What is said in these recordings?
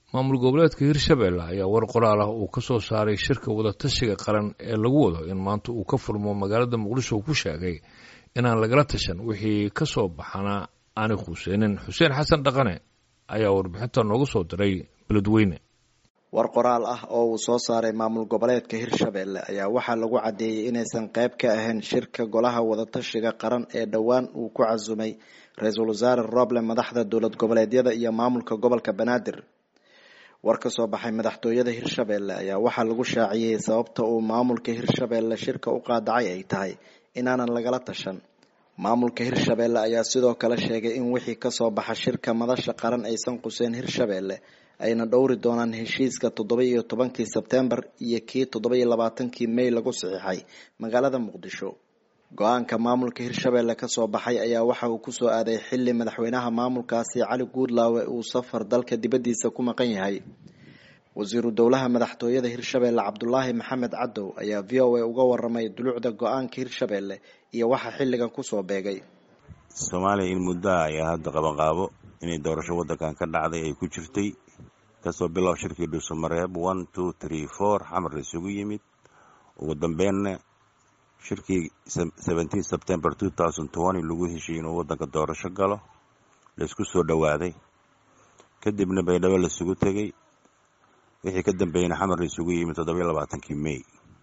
maamul goboleedka hirshabelle ayaa war qoraal ah uu ka soo saaray shirka wadatashiga qaran ee lagu wado in maanta uu ka furmo magaalada muqdisho ku sheegay inaan lagala tashan wixii ka soo baxana aanay khuseynin xuseen xasan dhaqane ayaa warbixinta nooga soo diray beledweyne war qoraal ah oo uu soo saaray maamul goboleedka hirshabelle ayaa waxaa lagu caddeeyey inaysan qayb ka ahayn shirka golaha wadatashiga qaran ee dhowaan uu ku casumay ra-iisul wasaare roble madaxda dowlad goboleedyada iyo maamulka gobolka banaadir war ka soo baxay madaxtooyada hirshabelle ayaa waxaa lagu shaaciyey sababta uu maamulka hirshabelle shirka u qaadacay ay tahay inaanan lagala tashan maamulka hirshabelle ayaa sidoo kale sheegay in wixii kasoo baxa shirka madasha qaran aysan quseen hirshabelle ayna dhowri doonaan heshiiska toddoba iyo tobankii sebtembar iyo kii toddoba iyo labaatankii may lagu saxiixay magaalada muqdisho go-aanka maamulka hirshabelle kasoo baxay ayaa waxa uu kusoo aaday xili madaxweynaha maamulkaasi cali guudlaawe uu safar dalka dibaddiisa ku maqan yahay wasiiru dowlaha madaxtooyada hirshabelle cabdulaahi maxamed cadow ayaa v o a uga waramay dulucda go-aanka hirshabelle iyo waxa xilligan kusoo beegay soomaaliya in muddoa ayaa hadda qabanqaabo inay doorasho waddankan ka dhacday ay ku jirtay kasoo bilow shirkii dhuusamareeb one two three four xamar la isugu yimid ugu dambeynna shirkii seventeen september two thousand twenty lagu heshiiyey inuu waddanka doorasho galo laisku soo dhowaaday kadibna baydhabo laisugu tegey wixii ka dambeeyeyna xamar la isugu yimid toddobiyo labaatankii may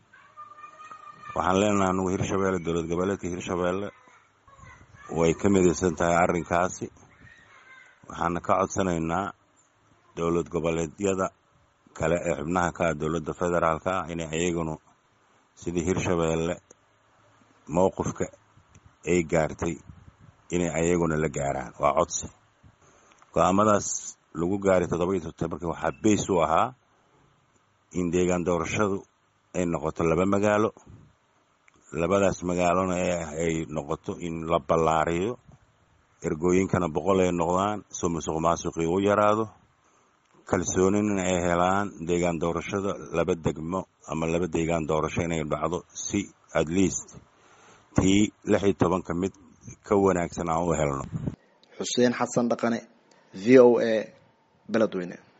waxaan leenaha anugu hirshabelle dowlad goboleedka hirshabelle way ka midaysan tahay arrinkaasi waxaana ka codsanaynaa dowlad goboleedyada kale ee xubnaha ka ah dowladda federaalka ah inay ayagunu sidii hirshabelle mowqifka ay gaartay inay ayaguna la gaaraan waa codsi go-aamadaas lagu gaaray toddoba iyo sebtembarki waxaa beys u ahaa in deegaan doorashadu ay noqoto laba magaalo labadaas magaalona ay noqoto in la ballaariyo ergooyinkana boqol ay noqdaan soo musuq maasuqii u yaraado kalsoonina ay helaan deegaan doorashada laba degmo ama laba deegaan doorasho inay dhacdo si at least tii lix iyo tobanka mid ka wanaagsan aan u helno xuseen xasan dhaqane v o a beledweyne